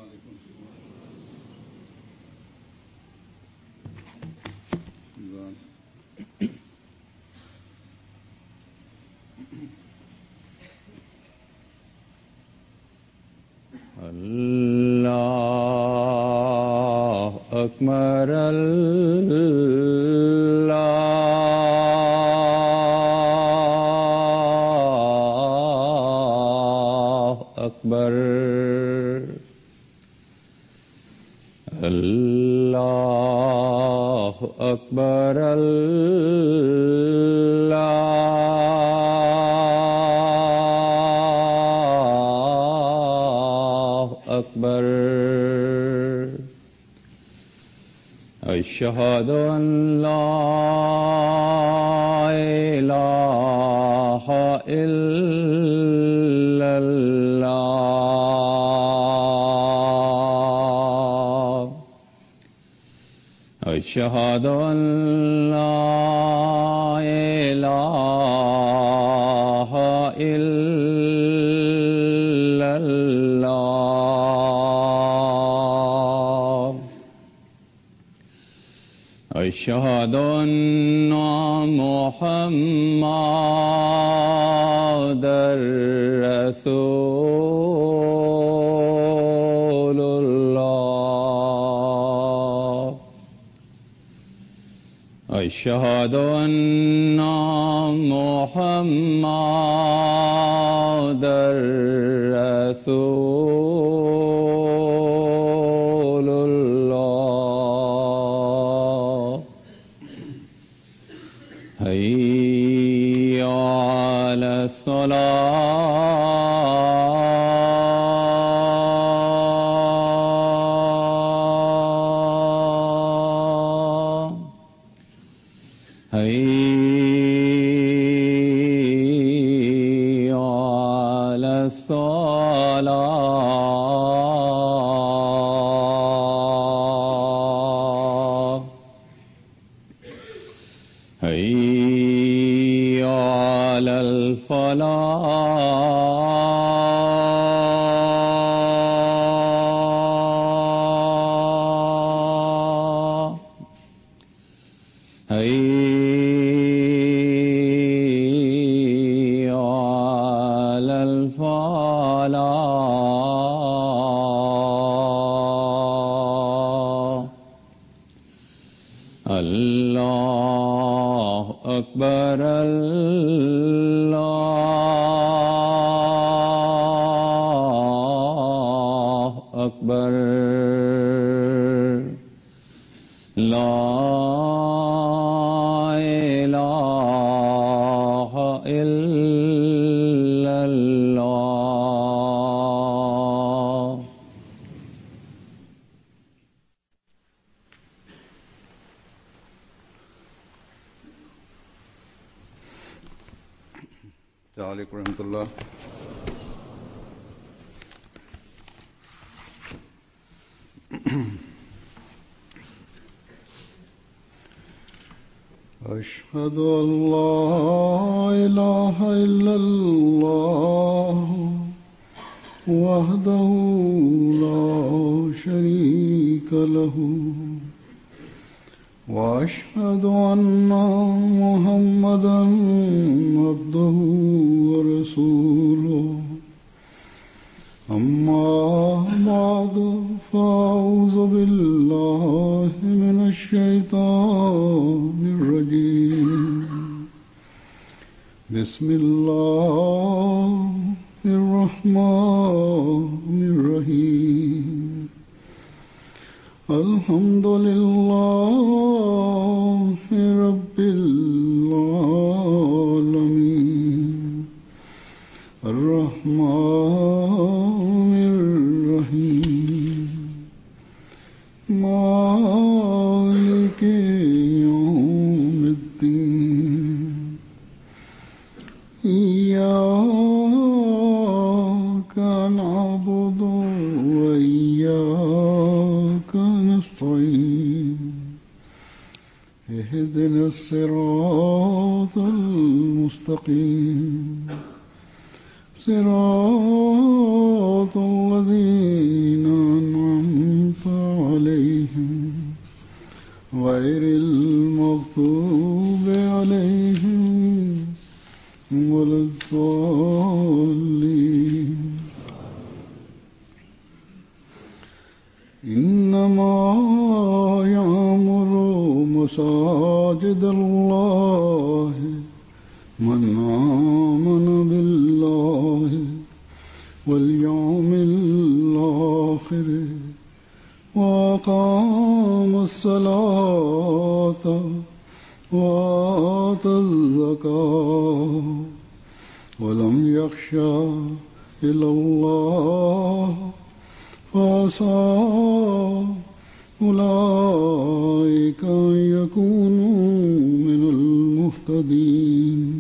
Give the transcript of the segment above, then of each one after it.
الله أكبر الله أكبر الله أكبر الله أكبر أشهد أن لا إله إلا الله أشهد أن لا إله إلا الله أشهد أن محمد رسول الله أشهد أن محمد رسول الله هيا على الصلاة هيا على الصلاة هيا على الفلاح هيا على الفلاح الله أكبر الله أكبر لا إله إلا الله السلام عليكم ورحمة الله أشهد أن لا إله إلا الله وحده لا شريك له واشهد ان محمدا عبده ورسوله اما بعد فاعوذ بالله من الشيطان الرجيم بسم الله الرحمن الرحيم الحمد لله رب العالمين الرحمن الرحيم مالك يوم الدين إياك نعبد وإياك نستعين اهدنا الصراط المستقيم صراط الذين أنعمت غير المغضوب عليهم ولا الضالين إنما يعمر مساجد الله من آمن بالله واليوم الآخر وأقام الصلاة وآتى الزكاة ولم يخشى إلا الله فعسى أولئك أن يكونوا من المهتدين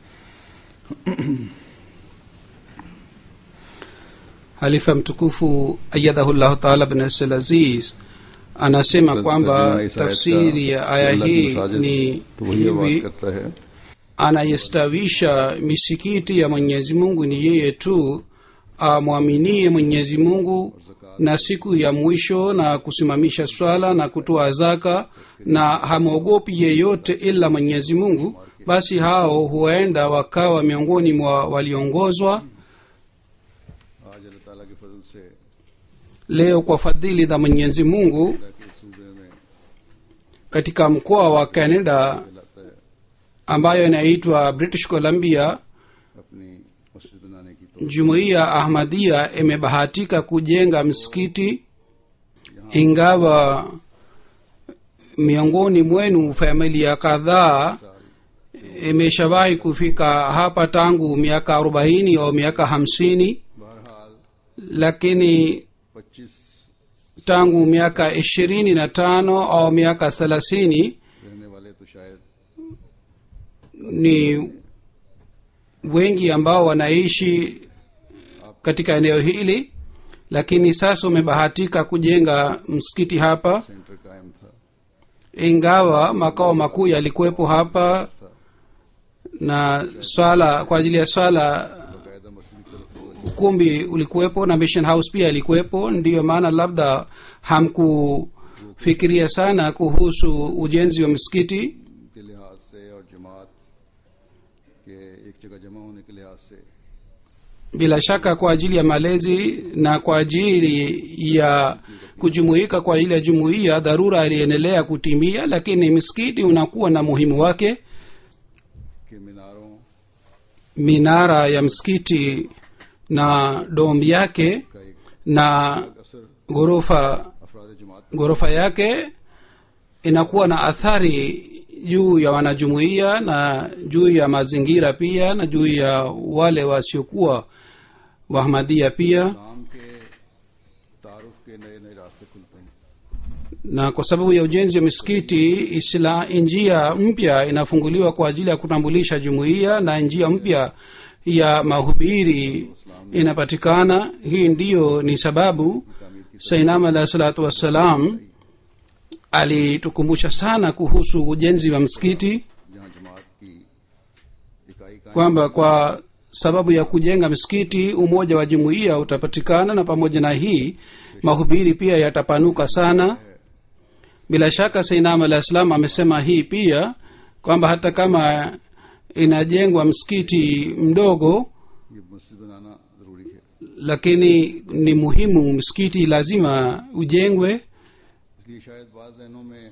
halifa mtukufu ayadahullahu taala bin Abdul aziz anasema kwamba tafsiri ya aya hii ni तो वही बात hivi करता है anayestawisha misikiti ya mwenyezi mungu ni yeye tu amwaminie mwenyezi mungu na siku ya mwisho na kusimamisha swala na kutoa zaka na hamwogopi yeyote ila mwenyezi mungu basi hao huenda wakawa miongoni mwa waliongozwa आज अल्लाह ताला के फजल से leo kwa fadhili za mwenyezi mungu अल्लाह के सूबे में katika mkoa wa canada लाता है ambayo inaitwa british columbia अपनी मस्जिद बनाने की तो jumuiya ahmadia imebahatika kujenga msikiti ingawa miongoni mwenu familia kadhaa imeshawahi kufika hapa tangu miaka arobaini au miaka hamsini बहरहाल lakini पच्चीस tangu miaka ishirini na tano au miaka thelathini रहने वाले तो शायद ni wengi ambao wanaishi katika eneo hili lakini sasa umebahatika kujenga msikiti hapa centre कायम था ingawa makao makuu yalikuwepo hapa na swala kwa ajili ya swala बाकायदा मस्जिद की तरफ ukumbi ulikuwepo na mission house pia ilikuwepo ndiyo maana labda hamkufikiria sana kuhusu ujenzi wa msikiti के लिहाज से और जमात के एक जगह जमा होने के लिहाज से bila shaka kwa ajili ya malezi na kwa ajili ya kujumuika kwa ajili ya jumuiya dharura iliendelea kutimia lakini msikiti unakuwa na muhimu wake कि मीनारों minara ya msikiti na dom yake का एक na असर ghorofa अफराद जमात ghorofa yake inakuwa na athari juu ya wanajumuiya na juu ya mazingira pia na juu ya wale wasiokuwa wahmadia pia इस्लाम के तारुफ के नए नए रास्ते खुलते हैं na kwa sababu ya ujenzi wa misikiti isla njia mpya inafunguliwa kwa ajili ya kutambulisha jumuiya na njia mpya ya mahubiri inapatikana hii ndiyo ni sababu sainam alahi salatu wassalam alitukumbusha sana kuhusu ujenzi wa msikiti जहाँ जमात की इकाई कायम kwamba kwa sababu ya kujenga msikiti umoja wa jumuiya utapatikana na pamoja na hii mahubiri pia yatapanuka sana bila shaka sainam alah salam amesema hii pia kwamba hata kama inajengwa msikiti mdogo ये मस्जिद बनाना जरूरी है lakini ni muhimu msikiti lazima ujengwe इसलिए शायद बाज जहनों में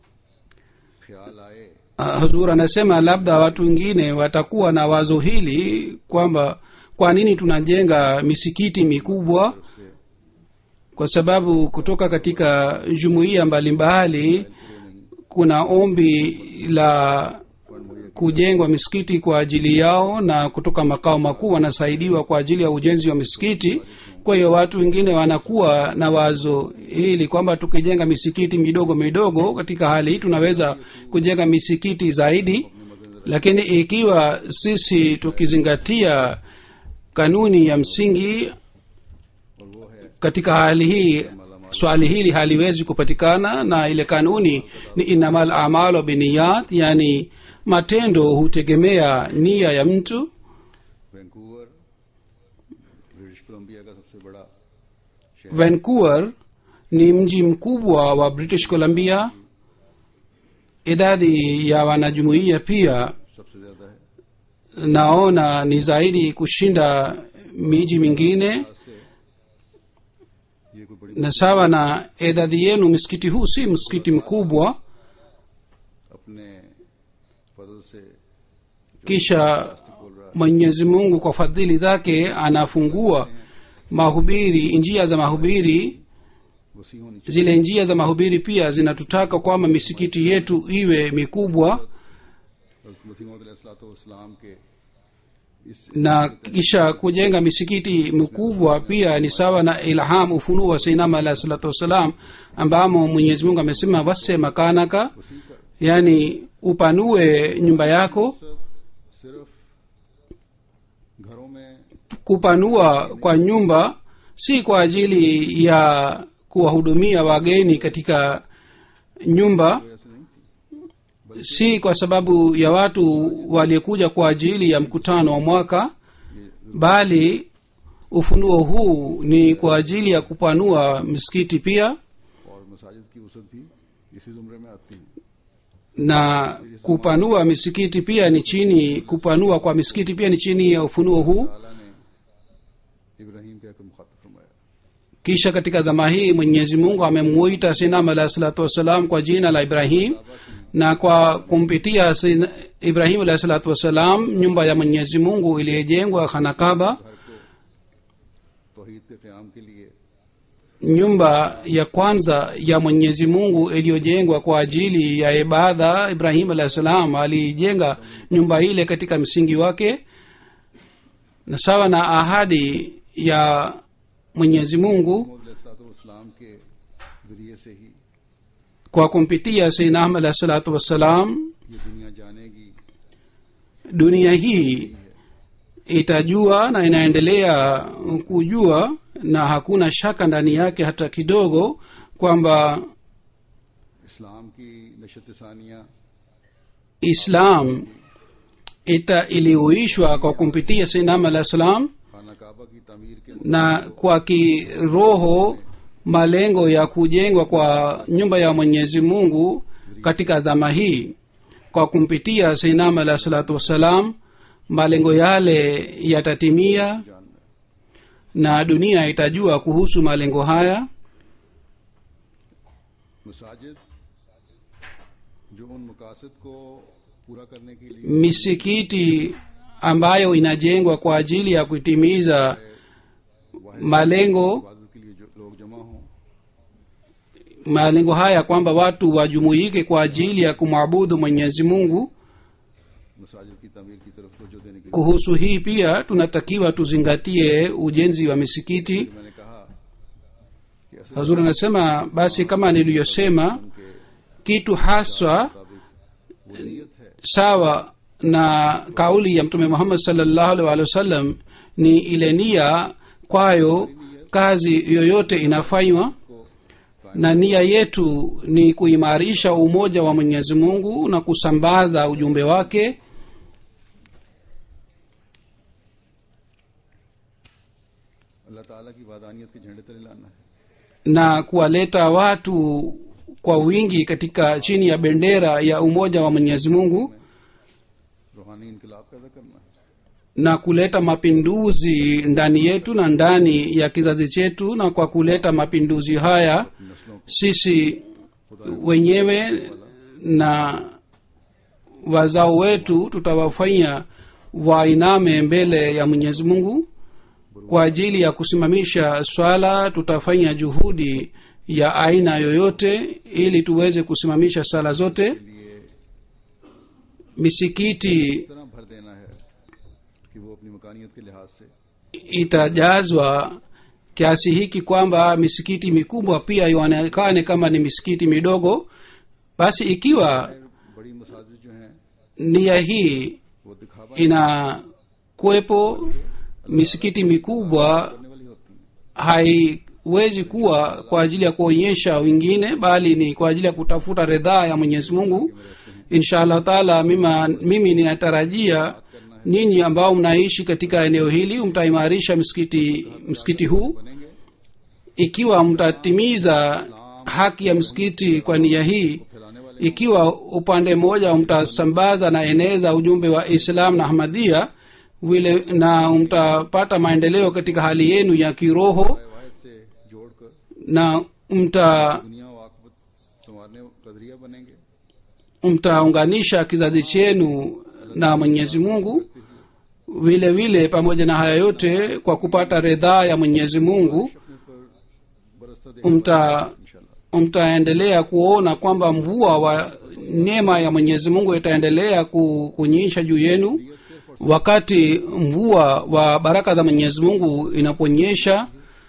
ख्याल आए uh, huzur anasema labda watu wengine watakuwa na wazo hili kwamba kwa nini tunajenga misikiti mikubwa से kwa sababu kutoka katika jumuiya mbalimbali kuna ombi la kujengwa misikiti kwa ajili yao na kutoka makao makuu wanasaidiwa kwa ajili ya ujenzi wa misikiti kwa hiyo watu wengine wanakuwa na wazo hili kwamba tukijenga misikiti midogo midogo katika hali hii tunaweza kujenga misikiti zaidi lakini ikiwa sisi tukizingatia kanuni ya msingi और वो है katika hali hii swali hili haliwezi kupatikana na ile kanuni ni inamal amalu biniyat yani matendo hutegemea nia ya mtu Vancouver British Columbia का सबसे बड़ा vancouver ni mji mkubwa wa british columbia idadi ya wanajumuiya pia सबसे ज्यादा है naona ni zaidi kushinda miji mingine से ये कोई बड़ी na sawa na idadi yenu msikiti huu si msikiti mkubwa अपने फजल से kisha बोल रहा mwenyezi mungu kwa fadhili zake anafungua mahubiri njia za mahubiri वसी होनी चाहिए zile njia za mahubiri pia zinatutaka kwamba misikiti yetu iwe mikubwa मसीह मोहम्मद के इस na kisha kujenga misikiti mikubwa pia ni sawa na ilham ufunuo wa seinama alahi salatu wassalam ambamo mwenyezi mungu amesema wase makanaka वसी का yani upanue nyumba yako मकसद सिर्फ घरों में kupanua kwa nyumba si kwa ajili ya kuwahudumia wageni katika nyumba ऐसे नहीं थी si kwa sababu ya watu waliokuja kwa ajili ya mkutano wa mwaka bali ufunuo huu ni kwa ajili ya kupanua misikiti pia और मसाजिद की वसत भी इसी जुमरे में आती है na kupanua misikiti pia ni chini kupanua kwa misikiti pia ni chini ya ufunuo huu ताला ने इब्राहिम के हक मुखातब फरमाया kisha katika dhama hii mwenyezi mungu amemuita sinam alahi salatu wassalam kwa jina la ibrahim na kwa kumpitia Sin- ibrahim alahi salatu wassalam nyumba ya mwenyezi mungu iliyojengwa khanakaba तोहीद के क्याम के लिए nyumba ya kwanza ya mwenyezi mungu iliyojengwa kwa ajili ya ibada ibrahim alahi salam alijenga nyumba ile katika msingi wake na sawa na ahadi ya mwenyezi mungu इस्लाम के जरिए से ही kwa kumpitia sayyidina ahmad alahi salatu wassalam ये दुनिया जानेगी dunia hii itajua na inaendelea kujua na hakuna shaka ndani yake hata kidogo kwamba इस्लाम की नशत Sania islam ita iliuishwa kwa kumpitia sayyidina alah salam खाना काबा की तमीर के na kwa kiroho malengo ya kujengwa kwa nyumba ya mwenyezi mungu katika dhama hii kwa kumpitia sainam alah salatu wassalam malengo yale yatatimia जानना है। na dunia itajua kuhusu malengo haya मसाजिद जो उन मकासद को पूरा करने के लिए misikiti ambayo inajengwa kwa ajili ya kutimiza malengo इबादत के लिए जो लोग जमा हों malengo haya kwamba watu wajumuike kwa ajili ya kumwabudu mwenyezi mungu मसाजिद की तमीर की तरफ तवज्जो देने के लिए kuhusu hii pia tunatakiwa tuzingatie ujenzi wa misikiti मैंने कहा कि असल hazur anasema basi kama niliyosema kitu haswa मुताबिक वो नीयत है sawa na kauli ya mtume muhammad salllahu alih walih wasallam ni ile nia kwayo kazi yoyote inafanywa na nia yetu ni kuimarisha umoja wa mwenyezi mungu na kusambaza ujumbe wake अल्लाह ताला की वादानियत के झंडे तले लाना है na kuwaleta watu kwa wingi katika chini ya bendera ya umoja wa mwenyezi mungu रूहानी इनकलाब पैदा करना है na kuleta mapinduzi ndani yetu na ndani ya kizazi chetu na kwa kuleta mapinduzi haya नस्लों को sisi wenyewe na wazao wetu tutawafanya wainame mbele ya mwenyezi mungu kwa ajili ya kusimamisha swala tutafanya juhudi ya aina yoyote ili tuweze kusimamisha sala zote लिए misikiti इस तरह भर देना है कि वो अपनी मकानियत के लिहाज से itajazwa kiasi hiki kwamba misikiti mikubwa pia ionekane kama ni misikiti midogo basi ikiwa बड़ी मसाजिद जो हैं nia hii वो दिखावा inakuwepo misikiti mikubwa करने वाली होती हैं haiwezi kuwa kwa ajili ya kuonyesha wengine bali ni kwa ajili ya kutafuta ridhaa ya mwenyezi mungu insha allah taala mima, mimi ninatarajia nyinyi ambao mnaishi katika eneo hili mtaimarisha msikiti msikiti huu बनेंगे ikiwa mtatimiza haki ya msikiti kwa nia hii फैलाने वाले ikiwa upande mmoja mtasambaza na eneza ujumbe wa islam na ahmadia vile na mtapata maendeleo katika hali yenu ya kiroho वायद से जोड़कर na mta दुनिया व आकबत संवारने कदरिया बनेंगे mtaunganisha kizazi chenu na mwenyezi mungu vile vile pamoja na haya yote kwa kupata ridhaa ya mwenyezi mungu अपने पर बरसता देखें mta इंशाल्लाह mtaendelea kuona kwamba mvua wa neema ya mwenyezi mungu itaendelea ku- kunyesha juu yenu wakati mvua wa baraka za mwenyezi mungu inaponyesha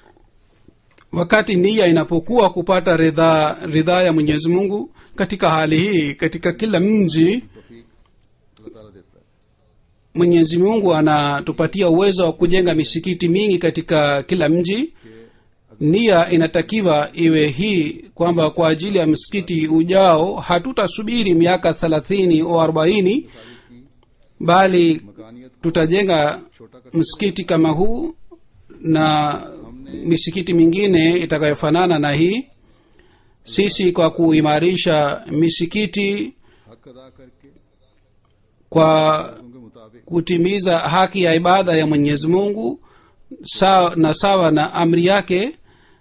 wakati nia inapokuwa kupata ridhaa ridhaa ya mwenyezi mungu katika hali hii katika kila mji तौफीक अल्लाह ताला देता है mwenyezi mungu anatupatia uwezo wa kujenga misikiti mingi katika kila mji nia inatakiwa iwe hii kwamba kwa ajili ya msikiti ujao hatutasubiri miaka thelathini au arobaini bali मकानियत tutajenga छोटा कर msikiti kama huu na misikiti mingine itakayofanana na hii sisi kwa kuimarisha misikiti हक अदा करके kwa उनके मुताबिक kutimiza haki ya ibada ya mwenyezi mungu sawa na sawa na amri yake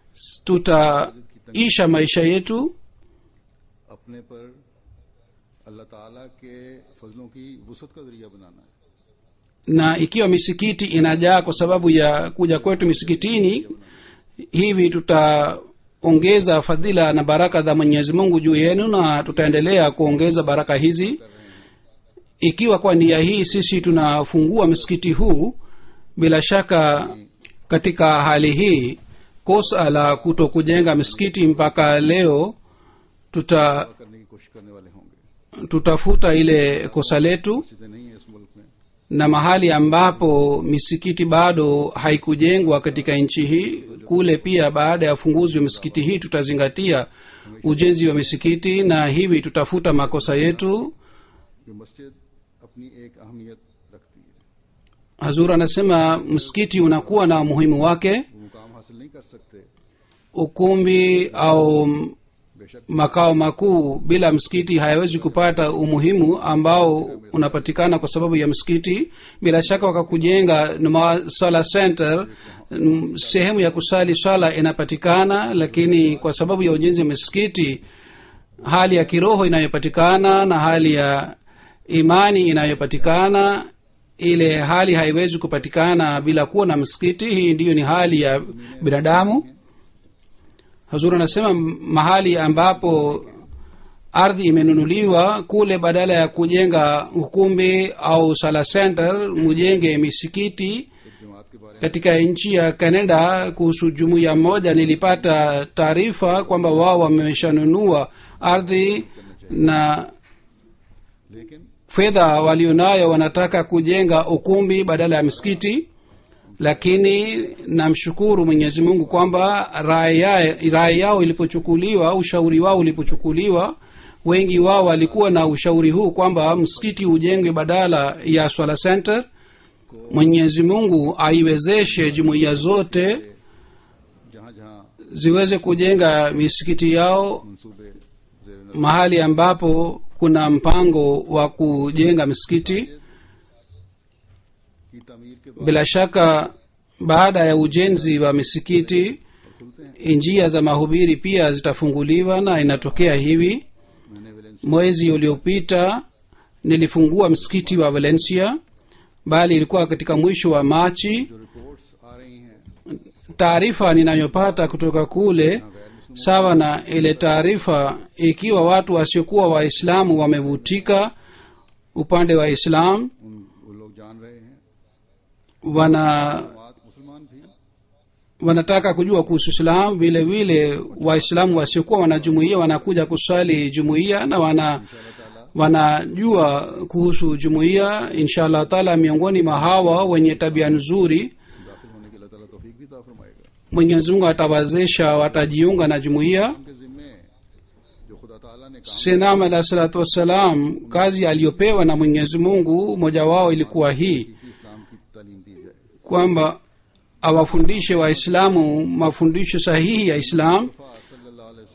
tutaisha maisha yetu अपने पर अल्लाह ताला के फजलों की वसत का जरिया बनाना है na ikiwa misikiti inajaa kwa sababu ya kuja kwetu misikitini hivi tutaongeza fadhila na baraka za mwenyezi mungu juu yenu na tutaendelea kuongeza baraka hizi ikiwa kwa nia hii sisi tunafungua msikiti huu bila shaka katika hali hii kosa la kuto kujenga misikiti mpaka leo tuta करने की कोशिश करने वाले होंगे tutafuta ile kosa letu सीधे नहीं है इस मुल्क में na mahali ambapo misikiti bado haikujengwa katika nchi hii kule pia baada ya ufunguzi wa misikiti hii tutazingatia ujenzi wa misikiti na hivi tutafuta makosa yetu जो मस्जिद अपनी एक अहमियत रखती है hazur anasema msikiti unakuwa na umuhimu wake वो मुकाम हासिल नहीं कर सकते ukumbi au बेशक makao makuu bila msikiti hayawezi kupata umuhimu ambao unapatikana kwa sababu ya msikiti bila shaka wakakujenga numa- sala center mm, sehemu ya kusali swala inapatikana lakini kwa sababu ya ujenzi wa misikiti hali ya kiroho inayopatikana na hali ya imani inayopatikana ile hali haiwezi kupatikana bila kuwa na msikiti hii ndiyo ni hali ya binadamu hazur anasema m- mahali ambapo ardhi imenunuliwa kule badala ya kujenga ukumbi au sala center mujenge misikiti एक जमात के बारे katika nchi ya canada kuhusu jumuiya moja nilipata taarifa kwamba wao wameshanunua ardhi na में लेकिन fedha walionayo wanataka kujenga ukumbi badala ya msikiti lakini namshukuru mwenyezi mungu kwamba rai ya- rai yao ilipochukuliwa ushauri wao ulipochukuliwa wengi wao walikuwa na ushauri huu kwamba msikiti ujengwe badala ya swala center mwenyezi mungu aiwezeshe jumuiya zote जहाँ जहाँ ziweze kujenga misikiti yao मंसूबे जेर नजर mahali ambapo kuna mpango wa kujenga misikiti की तमीर के बाद bila shaka baada ya ujenzi wa misikiti खुलते हैं njia za mahubiri pia zitafunguliwa na inatokea hivi मैंने वेलेंस mwezi uliopita nilifungua msikiti wa valencia bali ilikuwa katika mwisho wa machi जो reports आ रही हैं taarifa ninayopata kutoka kule गैर मुस्लिम sawa na ile taarifa ikiwa watu wasiokuwa waislamu wamevutika upande wa islam उन वो लोग जान रहे हैं wana बात मुसलमान भी wanataka kujua kuhusu islam vile vile waislamu wasiokuwa wanajumuia wanakuja kusali jumuia na wana अल्लाह ताला wanajua kuhusu jumuiya insha allah taala miongoni mwa hawa wenye tabia nzuri दाखिल होने की अल्लाह ताला तौफीक भी ता फरमाएगा mwenyezi mungu atawazesha watajiunga na jumuiya उनके जिम्मे जो खुदा ताला ने काम senam alahi salatu wassalam kazi aliyopewa na mwenyezi mungu moja wao ilikuwa hii की इस्लाम की तालीम दी जाए kwamba awafundishe waislamu mafundisho sahihi ya islam सल्लल्लाहु अलैहि वसल्लम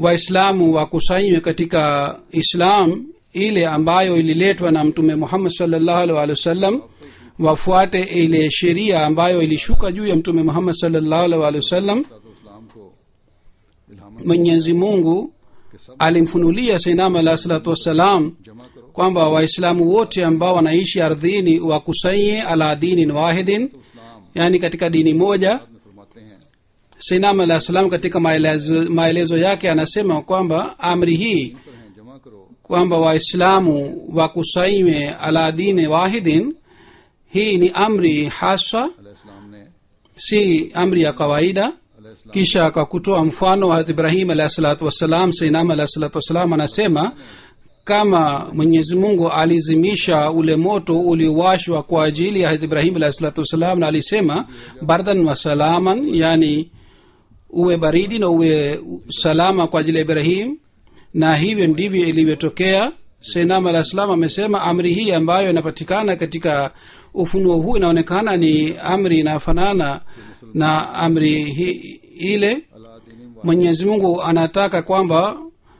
waislamu wakusanywe katika islam ile ambayo ililetwa na mtume muhammad salllahu alih walih wasallam wafuate ile sheria ambayo ilishuka juu ya mtume muhammad salllahu alih walih wasallam इस्लाम को इल्हाम mwenyezi mungu alimfunulia sainam alah salatu wassalam जमा करो kwamba waislamu wote ambao wanaishi ardhini wakusanye ala dinin wahidin तो इस्लाम yaani katika dini moja में फरमाते हैं sainam alah salam katika maelezo, maelezo yake anasema kwamba amri hii पर हैं जमा करो kwamba waislamu wakusanywe ala dini wahidin hii ni amri haswa अलैहिस्सलाम ने si amri ya kawaida अलैहिस्सलाम kisha akakutoa mfano wa ibrahim alahi salatu wassalam sainam alahi salatu wassalam anasema kama mwenyezi mungu alizimisha ule moto uliowashwa kwa ajili ya Hazrat ibrahim alahi salatu wassalam na alisema bardan wa salaman yani uwe baridi na uwe salama kwa ajili ya ibrahim na hivyo ndivyo ilivyotokea sainam alah salam amesema amri hii ambayo inapatikana katika ufunuo huu inaonekana ni amri inafanana na amri hi, ile अल्लाह दीन mwenyezi mungu anataka kwamba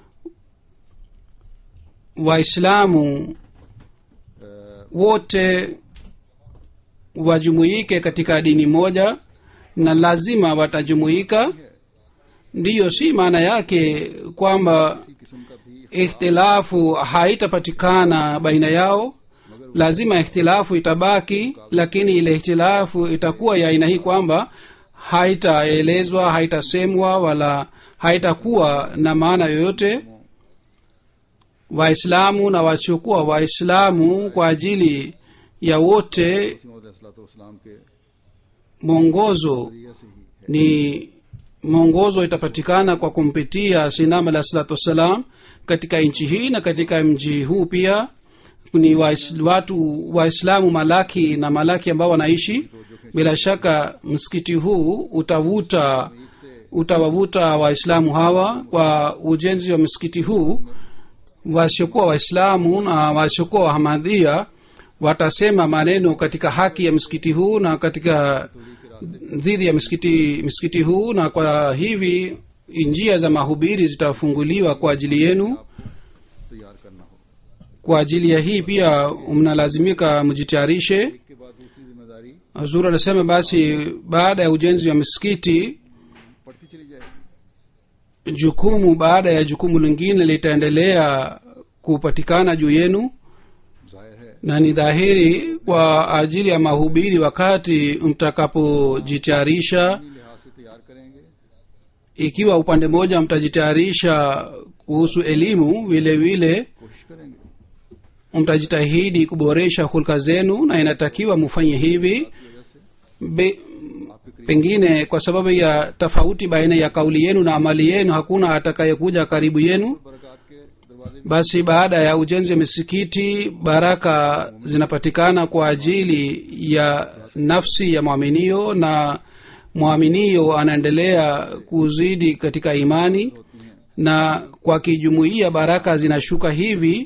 waislamu wote wajumuike katika dini moja na lazima watajumuika ndiyo si maana yake kwamba किस्म का भी ikhtilafu haitapatikana baina yao lazima ikhtilafu itabaki lakini ile ikhtilafu itakuwa ya aina hii kwamba haitaelezwa haitasemwa wala haitakuwa na maana yoyote waislamu na wasiokuwa waislamu kwa ajili ya wote सलाम के mwongozo जरिए से ही ni mwongozo itapatikana kwa kumpitia sinam alah salatu wassalam katika nchi hii na katika mji huu pia ni wais, watu waislamu malaki na malaki ambao wanaishi bila shaka msikiti huu utavuta utawavuta waislamu hawa kwa ujenzi wa msikiti huu wasiokuwa waislamu na wasiokuwa wahamadhia watasema maneno katika haki ya msikiti huu na katika dhidi ya msikiti msikiti huu na kwa hivi njia za mahubiri zitafunguliwa kwa ajili yenu तैयार करना हो kwa ajili ya hii pia mnalazimika mjitayarishe के बाद दूसरी जिम्मेदारी hazur anasema basi baada ya ujenzi wa misikiti बढ़ती चली जाएगी jukumu baada ya jukumu lingine litaendelea kupatikana juu yenu जाहिर है na ni dhahiri kwa ajili ya mahubiri wakati mtakapojitayarisha लिहाज से तैयार करेंगे ikiwa upande mmoja mtajitayarisha kuhusu elimu vile vile कोशिश करेंगे mtajitahidi kuboresha hulka zenu na inatakiwa mufanye hivi वजह से Be, pengine kwa sababu ya tofauti baina ya kauli yenu na amali yenu hakuna atakayekuja karibu yenu बरकत के दरवाजे basi baada ya ujenzi wa misikiti baraka zinapatikana kwa ajili ya nafsi ya mwaminio na mwaminio anaendelea kuzidi katika imani na kwa kijumuia baraka zinashuka hivi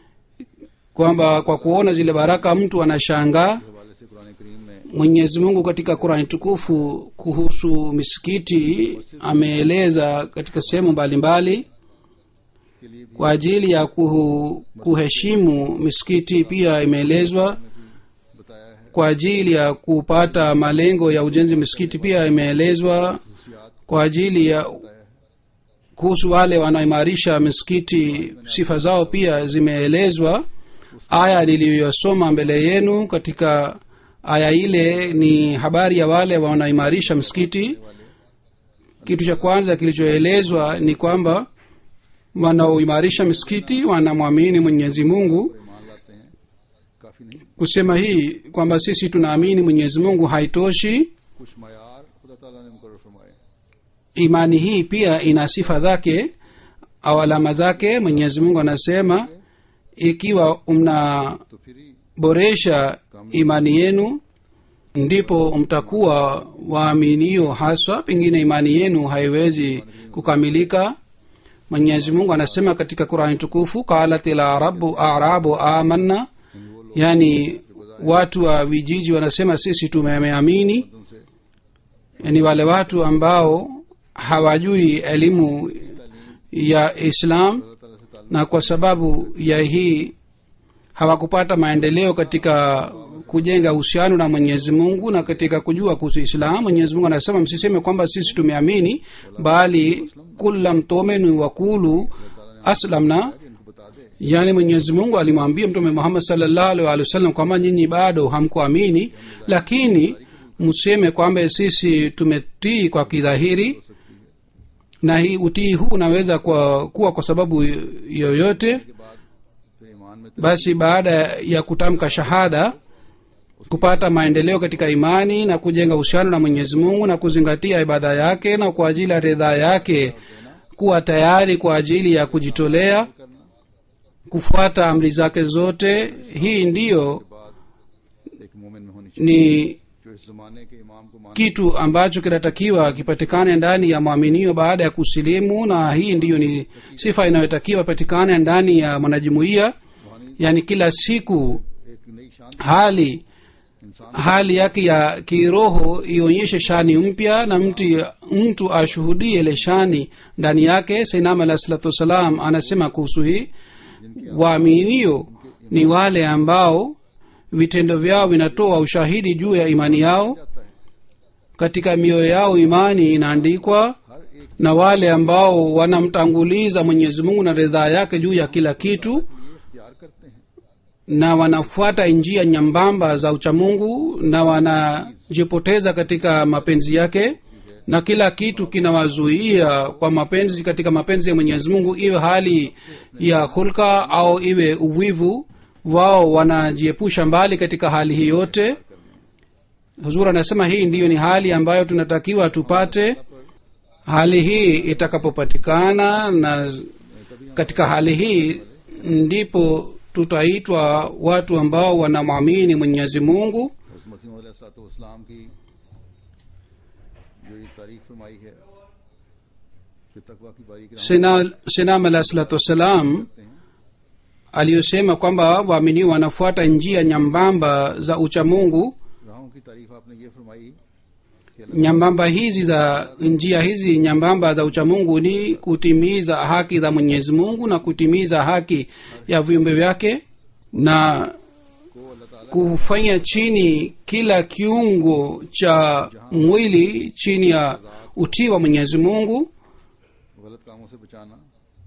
kwamba kwa kuona zile baraka mtu anashangaa हवाले से कुरान करीम में mwenyezi mungu katika qurani tukufu kuhusu misikiti ameeleza katika sehemu mbalimbali के लिए भी kwa ajili ya kuhu, kuheshimu misikiti pia imeelezwa बताया है kwa ajili ya kupata malengo ya ujenzi wa misikiti pia imeelezwa खुशियात kwa ajili ya बताया है kuhusu wale wanaoimarisha misikiti sifa zao pia zimeelezwa aya niliyosoma mbele yenu katika aya ile ni habari ya wale wanaoimarisha msikiti kitu cha kwanza kilichoelezwa ni kwamba wanaoimarisha misikiti wanamwamini mwenyezi mungu और ईमान लाते हैं काफी नहीं kusema hii kwamba sisi tunaamini mwenyezi mungu haitoshi कुछ मैार खुदा ताला ने मुकर फरमाए imani hii pia ina sifa zake au alama zake mwenyezi mungu anasema ikiwa mnaboresha तो फिर ही imani yenu ndipo mtakuwa waaminio haswa pengine imani yenu haiwezi kukamilika mwenyezi mungu anasema katika qurani tukufu qalat larabu arabu amanna yani watu wa vijiji wanasema sisi tumeamini उनसे yani wale watu ambao hawajui elimu ya islam अल्लाह ताला से ताल्लुक na kwa sababu ya hii hawakupata maendeleo katika kujenga uhusiano na mwenyezi mungu na katika kujua kuhusu islam mwenyezi mungu anasema msiseme kwamba sisi tumeamini bali kula mtomenu wakulu aslamna कि इनको बता दे yaani mwenyezi mungu alimwambia mtume muhammad salllahu alih walih wasallam kwamba nyinyi bado hamkuamini lakini mseme kwamba sisi tumetii kwa kidhahiri na hii utii huu unaweza kwa, kuwa kwa sababu yoyote के बाद फिर ईमान में basi baada ya kutamka shahada kupata maendeleo katika imani na kujenga uhusiano na mwenyezi mungu na kuzingatia ibada yake na kwa ajili ya ridhaa yake kuwa tayari kwa ajili ya kujitolea kufuata amri zake zote hii ndiyo बाद एक मोमिन में होनी चाहिए ni जो इस जमाने के इमाम को मान kitu ambacho kinatakiwa kipatikane ndani ya mwaminio baada ya kusilimu na hii ndiyo ni sifa inayotakiwa ipatikane ndani ya mwanajumuiya yaani kila siku एक नई शान hali इंसान hali yake ya kiroho ionyeshe shani mpya na mtu, mtu ashuhudie ile shani ndani yake sainam alah salatu wassalam anasema kuhusu hii waaminio ni wale ambao vitendo vyao vinatoa ushahidi juu ya imani yao जाता है katika mioyo yao imani inaandikwa हर एक na wale ambao wanamtanguliza mwenyezi mungu na ridhaa yake juu ya kila kitu ये इख्तियार करते हैं na wanafuata njia nyambamba za uchamungu na wanajipoteza katika mapenzi yake na kila kitu kinawazuia kwa mapenzi katika mapenzi ya mwenyezi mungu iwe hali ya hulka au iwe uvivu wao wanajiepusha mbali katika hali hii yote huzur anasema hii ndiyo ni hali ambayo tunatakiwa tupate hali hii itakapopatikana na katika hali hii ndipo tutaitwa watu ambao wanamwamini mwenyezi mungu हज़रत मसीह इस्लाम की जो ये तारीफ फरमाई है कि तकवा की बारी की Sina- sinam alah salatu wassalam aliyosema kwamba waamini wanafuata njia nyambamba za uchamungu राहों की तारीफ आपने ये फरमाई कि अल्लाह nyambamba hizi za njia hizi nyambamba za uchamungu ni kutimiza haki za mwenyezi mungu na kutimiza haki ya viumbe vyake na को अल्लाह ताला kufanya chini kila kiungo cha mwili chini ya utii wa mwenyezi mungu गलत कामों से बचाना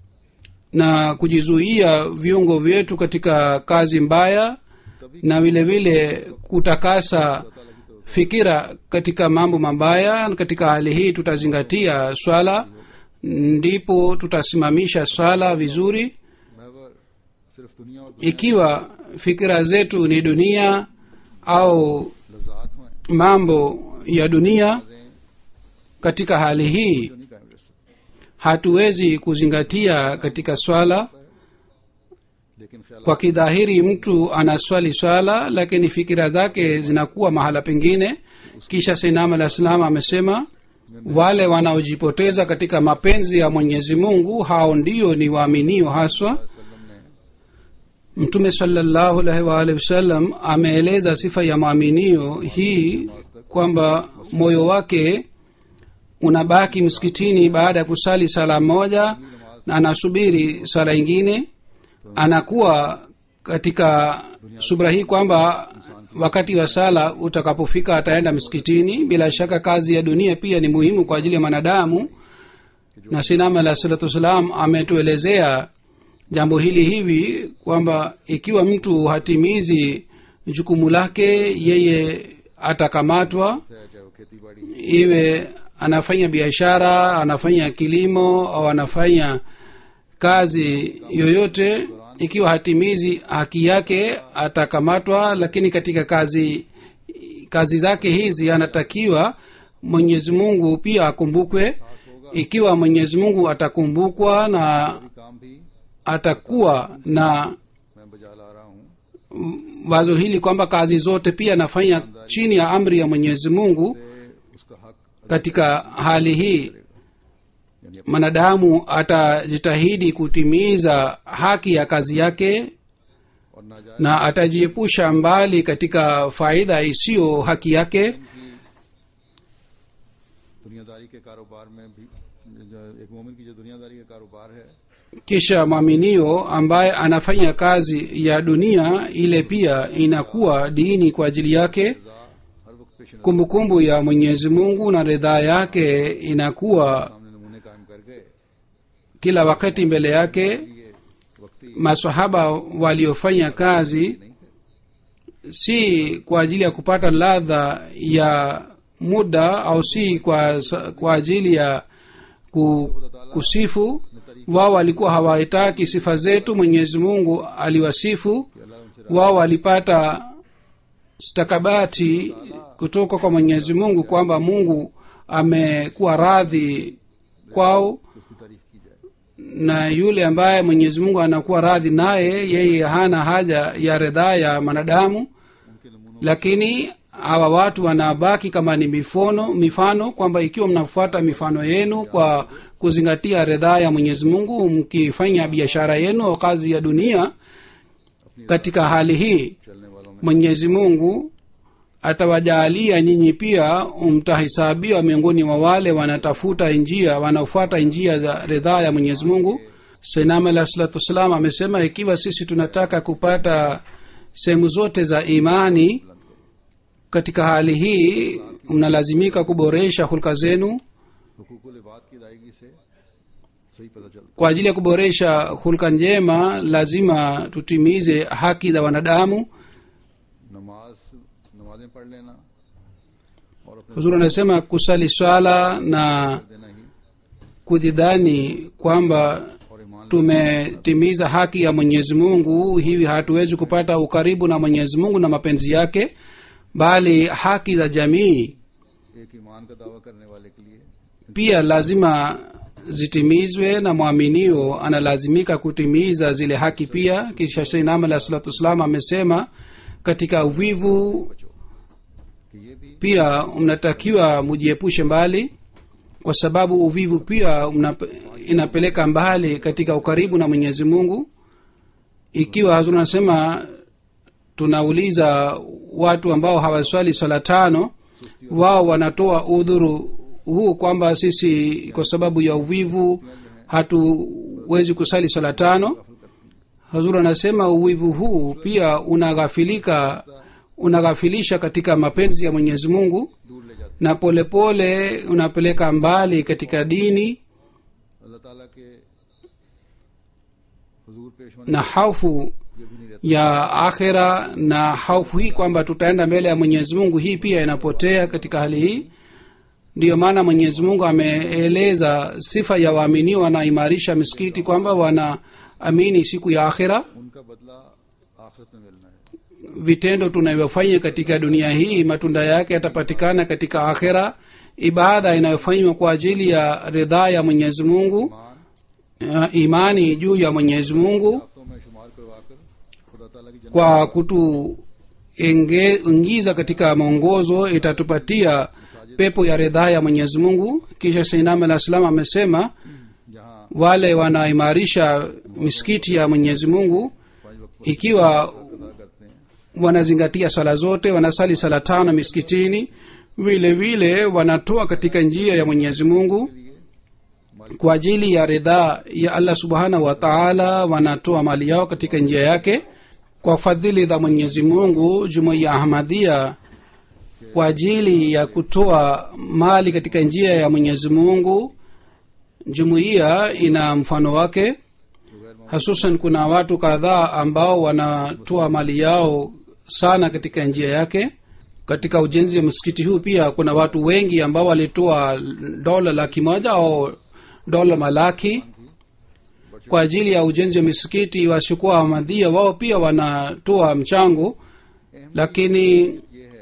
na kujizuia viungo vyetu katika kazi mbaya na vile vile kutakasa fikira katika mambo mabaya na katika hali hii tutazingatia swala ndipo tutasimamisha swala vizuri महवर सिर्फ दुनिया और ikiwa fikira zetu ni dunia au लजात में mambo ya dunia katika hali hii जो नहीं कायम रह सकते hatuwezi kuzingatia katika swala लेकिन ख्याल kwa kidhahiri mtu anaswali swala lakini fikira zake zinakuwa mahala pengine kisha sinam alah salam amesema wale wanaojipoteza katika mapenzi ya mwenyezi mungu hao ndio ni waaminio haswa वसल्लम ने mtume salallahu alaihi waalihi wasallam ameeleza sifa ya mwaminio hii kwamba moyo wake unabaki msikitini baada ya kusali sala moja na anasubiri sala ingine anakuwa katika subra hii kwamba wakati wa sala utakapofika ataenda msikitini bila shaka kazi ya dunia pia ni muhimu kwa ajili ya mwanadamu na sinama alah salatu wassalam ametuelezea jambo hili hivi kwamba ikiwa mtu hatimizi jukumu lake yeye atakamatwa है चाहे वो खेती बाड़ी iwe anafanya biashara anafanya kilimo au anafanya kazi yoyote ikiwa hatimizi haki yake atakamatwa lakini katika kazi kazi zake hizi anatakiwa mwenyezi mungu pia akumbukwe ikiwa mwenyezi mungu atakumbukwa na काम भी atakuwa na मैं बजा ला रहा हूँ wazo hili kwamba kazi zote pia anafanya chini ya amri ya mwenyezi mungu से उसका हक katika hali hii mwanadamu atajitahidi kutimiza haki ya kazi yake और नाजायज na atajiepusha mbali katika faida isiyo haki yake दुनियादारी के कारोबार में भी जो एक मोमिन की जो दुनियादारी का कारोबार है kisha mwaminio ambaye anafanya kazi ya dunia ile pia inakuwa dini kwa ajili yake रजा हर वक्त पेश नजर kumbukumbu ya mwenyezi mungu na ridhaa yake inakuwa सामने नमूने कायम करके kila wakati mbele yake ये वक्ती masahaba waliofanya kazi नहीं थे si kwa ajili ya kupata ladha ya muda au si kwa, kwa ajili ya ku, kusifu wao walikuwa hawahitaki sifa zetu mwenyezi mungu aliwasifu कि अल्लाह उनसे wao walipata stakabati kutoka kwa mwenyezi mungu kwamba mungu amekuwa radhi kwao उसकी तारीफ की जाए na yule ambaye mwenyezi mungu anakuwa radhi naye yeye hana haja ya ridhaa ya mwanadamu उनके नमूनों lakini hawa watu wanabaki kama ni mifono mifano kwamba ikiwa mnafuata mifano yenu kwa kuzingatia ridhaa ya mwenyezi mungu mkifanya biashara yenu au kazi ya dunia katika hali hii चलने वालों में mwenyezi mungu atawajaalia nyinyi pia mtahesabiwa miongoni mwa wale wanatafuta njia wanaofuata njia za ridhaa ya mwenyezi mungu sainam alah salatu wassalam amesema ikiwa sisi tunataka kupata sehemu zote za imani katika hali hii mnalazimika kuboresha hulka zenu हुकूकुल इबाद की अदायगी से सही पता चलता kwa ajili ya kuboresha hulka njema lazima tutimize haki za wanadamu नमाज नमाजें पढ़ लेना और अपने huzuri anasema kusali swala na देना ही kujidhani kwamba और ईमान tumetimiza haki ya mwenyezi mungu hivi hatuwezi kupata ukaribu na mwenyezi mungu na mapenzi yake bali haki za jamii एक ईमान का दावा करने वाले के लिए pia lazima zitimizwe na mwaminio analazimika kutimiza zile haki pia kisha seinam alah salatu wassalam amesema katika uvivu कि ये भी pia mnatakiwa mujiepushe mbali kwa sababu uvivu pia mnape, inapeleka mbali katika ukaribu na mwenyezi mungu ikiwa hazur anasema tunauliza watu ambao hawaswali swala tano wao wanatoa udhuru huu kwamba sisi kwa sababu ya uvivu hatuwezi kusali swala tano hazur anasema uvivu huu pia unaghafilika unaghafilisha katika mapenzi ya mwenyezi mungu दूर ले जाते na polepole pole unapeleka mbali katika dini अल्लाह ताला के हुजूर पेश होने na haufu ये भी नहीं रहता ya akhira na haufu hii kwamba tutaenda mbele ya mwenyezi mungu hii pia inapotea katika hali hii ndiyo maana mwenyezi mungu ameeleza sifa ya waaminiwa wanaimarisha misikiti kwamba wanaamini siku ya akhira उनका बदला आखिरत में मिलना है vitendo tunavyofanya katika dunia hii matunda yake yatapatikana katika akhira ibada inayofanywa kwa ajili ya ridhaa ya mwenyezi mungu ईमान uh, imani juu ya mwenyezi mungu हफ्तों में शुमार करवाकर खुदा ताला की जन्नत kwa kutuingiza katika mwongozo itatupatia pepo ya ridhaa ya mwenyezi mungu kisha sainam alah salam amesema जहाँ wale wanaimarisha misikiti ya mwenyezi mungu पांच वक्त ikiwa अदा करते हैं wanazingatia sala zote wanasali sala tano misikitini vile vile wanatoa katika njia ya mwenyezi mungu kwa ajili ya ridhaa ya allah subhanahu wa taala wanatoa mali yao katika njia yake kwa fadhili za mwenyezi mungu jumuiya ahmadia kwa ajili ya kutoa mali katika njia ya mwenyezi mungu jumuiya ina mfano wake hasusan kuna watu kadhaa ambao wanatoa mali yao sana katika njia yake katika ujenzi wa msikiti huu pia kuna watu wengi ambao walitoa dola laki moja au dola malaki kwa ajili ya ujenzi wa misikiti wasiokuwa wamadhia wao pia wanatoa mchango lakini ये है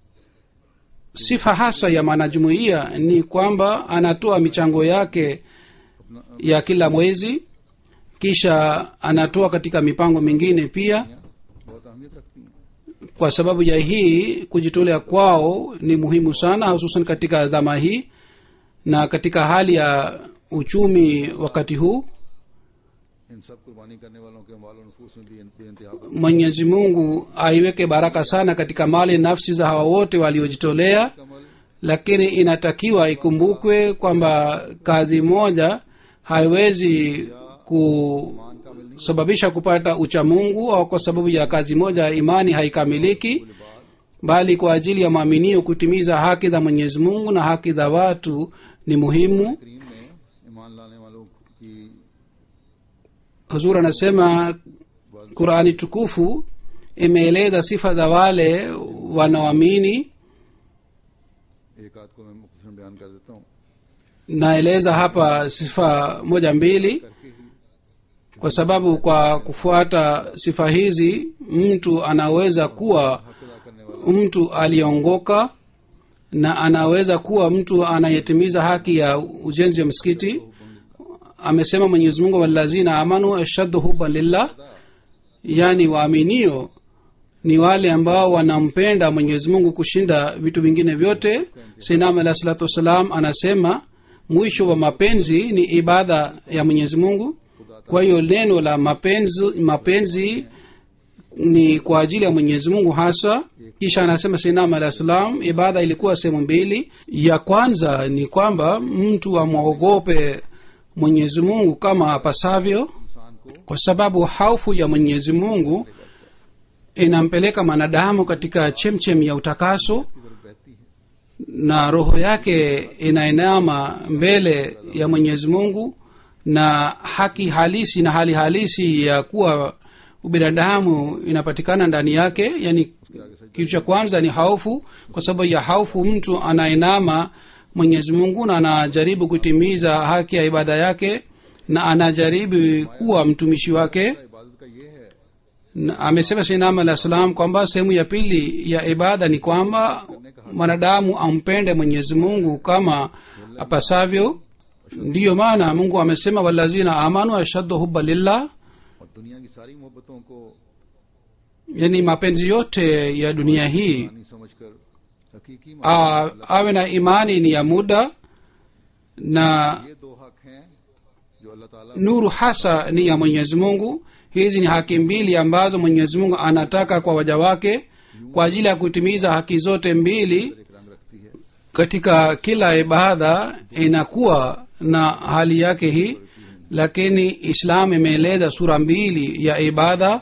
sifa hasa ya mwanajumuiya ni kwamba anatoa michango yake ya kila mwezi kisha anatoa katika mipango mingine pia बहुत अहमियत रखती हैं kwa sababu ya hii kujitolea kwao ni muhimu sana hususan katika dhama hii na katika hali ya uchumi wakati huu इन सब कुर्बानी करने वालों के माल और नफूस में भी बेइंतहा mwenyezi mungu aiweke baraka sana katika mali nafsi za hawa wote waliojitolea कमल lakini inatakiwa ikumbukwe kwamba kazi moja haiwezi kusababisha kupata uchamungu au kwa sababu ya kazi moja imani haikamiliki bali kwa ajili ya mwaminio kutimiza haki za mwenyezi mungu na haki za watu ni muhimu करीम में ईमान लाने वालों की huzur anasema qurani tukufu imeeleza sifa za wale wanaoamini एक आध को मैं मुख्तसर बयान कर देता हूँ naeleza hapa sifa moja mbili kwa sababu kwa kufuata sifa hizi mtu anaweza kuwa mtu aliongoka na anaweza kuwa mtu anayetimiza haki ya ujenzi wa msikiti amesema mwenyezi mungu walazina amanu ashaddu huban lillah yani waaminio ni wale ambao wanampenda mwenyezi mungu kushinda vitu vingine vyote sinam alah salatu wassalam anasema mwisho wa mapenzi ni ibada ya mwenyezi mungu kwa hiyo neno la mapenzi, mapenzi ni kwa ajili ya mwenyezi mungu hasa kisha anasema sinam alah salam ibada ilikuwa sehemu mbili ya kwanza ni kwamba mtu amwogope mwenyezi mungu kama apasavyo इंसान को kwa sababu haufu ya mwenyezi mungu inampeleka mwanadamu katika chemchem ya utakaso की तरफ बहती है na roho yake inainama mbele ya mwenyezi mungu na haki halisi na hali halisi ya kuwa ubinadamu inapatikana ndani yake yani kitu cha kwanza ni haufu kwa sababu ya haufu mtu anainama mwenyezi mungu na anajaribu kutimiza haki ya ibada yake na anajaribu kuwa mtumishi wake इबादत का ये है Na amesema sinam alah salam kwamba sehemu ya pili ya ibada ni kwamba mwanadamu ampende mwenyezi mungu kama apasavyo ndiyo maana mungu amesema walazina amanu ashaddu huba lillah और दुनिया की सारी मोहब्बतों को yani mapenzi yote ya dunia hii पानी समझकर हकीकी a, awe na imani ni ya muda na ये दो हक हैं जो अल्लाह ताला nuru hasa ni ya mwenyezi mungu hizi ni haki mbili ambazo mwenyezi mungu anataka kwa waja wake kwa ajili ya kutimiza haki zote mbili एक रंग रखती है katika kila ibada inakuwa na hali yake hii lakini islam imeeleza sura mbili ya ibada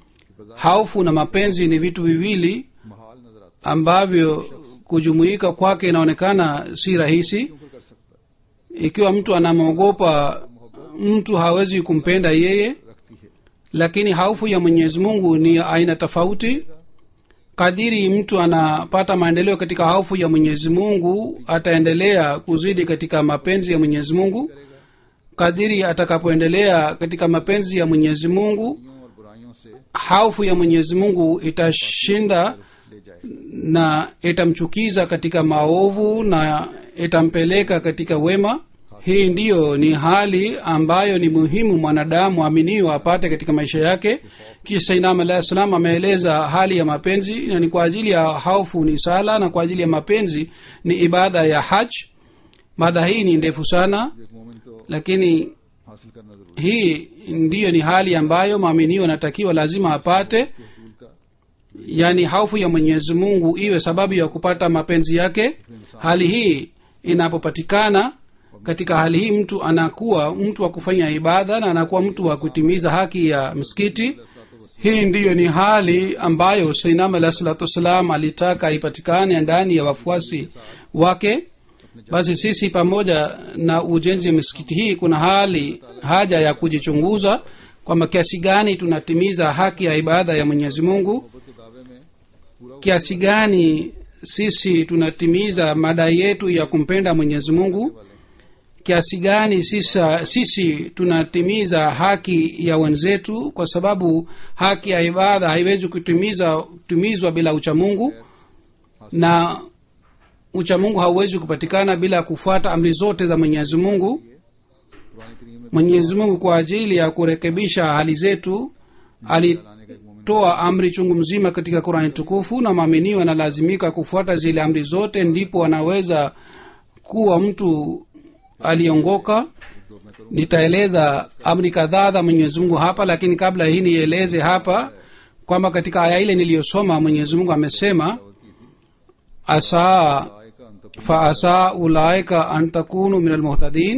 haufu na mapenzi ni vitu viwili महाल नजर आता ambavyo kujumuika kwake inaonekana si rahisi है कर सकता है ikiwa mtu anamwogopa mtu hawezi kumpenda yeye रखती है lakini haufu ya mwenyezi mungu ni aina tofauti kadiri mtu anapata maendeleo katika haufu ya mwenyezi mungu ataendelea kuzidi katika mapenzi ya mwenyezi mungu kadiri atakapoendelea katika mapenzi ya mwenyezi mungu बुराइयों और बुराइयों से haufu ya mwenyezi mungu itashinda ले जाए na itamchukiza katika maovu na itampeleka katika wema hii ndiyo ni hali ambayo ni muhimu mwanadamu aminiyo apate katika maisha yake kisha inam alahi salam ameeleza hali ya mapenzi na ni kwa ajili ya haufu ni sala na kwa ajili ya mapenzi ni ibada ya haj mada hii ni ndefu sana जो एक मोमिन को lakini हासिल करना जरूरी hii ndiyo ni hali ambayo mwaminio anatakiwa lazima apate है रसूल का yani haufu ya mwenyezi mungu iwe sababu ya kupata mapenzi yake hali hii inapopatikana katika hali hii mtu anakuwa mtu wa kufanya ibada na anakuwa mtu wa kutimiza haki ya msikiti hii ndiyo ni hali ambayo sainam alah salatu wassalam alitaka ipatikane ndani ya wafuasi wake basi sisi pamoja na ujenzi wa misikiti hii kuna hali haja ya kujichunguza kwamba kiasi gani tunatimiza haki ya ibada ya mwenyezi mungu मोहब्बत के दावे में पूरा kiasi gani sisi tunatimiza madai yetu ya kumpenda mwenyezi mungu kiasi gani sisa, sisi tunatimiza haki ya wenzetu kwa sababu haki ya ibada haiwezi kutimiza kutimizwa bila uchamungu na uchamungu hauwezi kupatikana bila kufuata amri zote za mwenyezi mungu Quran करीम में mwenyezi mungu kwa ajili ya kurekebisha hali zetu ali लाने का एक मोमिन toa amri chungu mzima katika qurani tukufu na maaminio analazimika kufuata zile amri zote ndipo anaweza kuwa mtu aliongoka nitaeleza amri kadhaa za mwenyezi mungu hapa lakini kabla hii nieleze hapa kwamba katika aya ile niliyosoma mwenyezi mungu amesema asaa आय का अंत faasa ulaika an takunu min almuhtadin